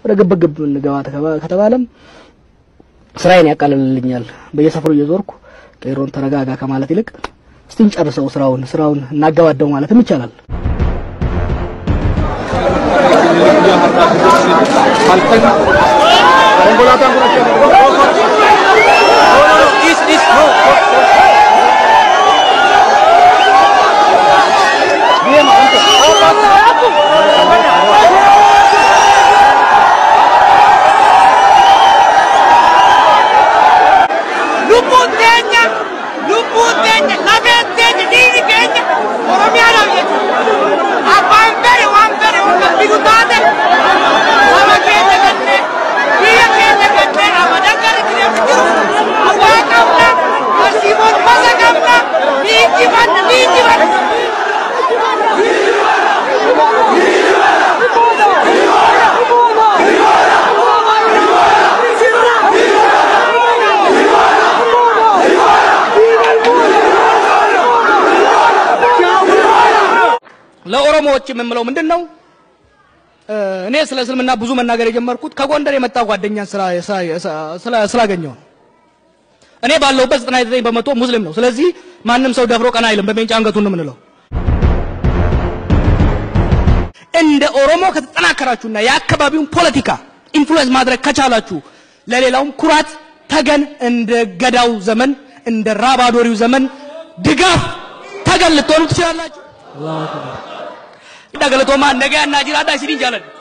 ወደ ግብግብ እንገባ ተከባ- ከተባለም ስራዬን ያቃልልልኛል። በየሰፈሩ እየዞርኩ ቄሮን ተረጋጋ ከማለት ይልቅ እስቲ እንጨርሰው ስራውን ስራውን እናገባደው ማለትም ይቻላል። lubbuun teenya lubbuun teenya lafeen teenya dhiigni keenya oromiyaadhaaf jechuudha abbaan fedhe waan fedhe hunda bitu taate saba keenya kennee biyya keenya kennee abadan gara jireenya jiru abbaa qabna barsiifota masa qabna ni injifanna ni injifanna. ለኦሮሞዎች የምምለው ምንድን ነው? እ፣ እኔ ስለ እስልምና ብዙ መናገር የጀመርኩት ከጎንደር የመጣ ጓደኛን ስላ- ስላ- ስላ- ስላገኘው ነው። እኔ ባለሁበት 99 በመቶ ሙስሊም ነው። ስለዚህ ማንም ሰው ደፍሮ ቀና አይልም። በሜንጫ አንገቱን ነው የምንለው። እንደ ኦሮሞ ከተጠናከራችሁና የአካባቢውን ፖለቲካ ኢንፍሉዌንስ ማድረግ ከቻላችሁ ለሌላውም ኩራት ተገን እንደ ገዳው ዘመን እንደ ራባዶሪው ዘመን ድጋፍ ተገን ልትሆኑ ትችላላችሁ። Dagalatooma nagaa annaa jiraadhaa isiniin jaaladha.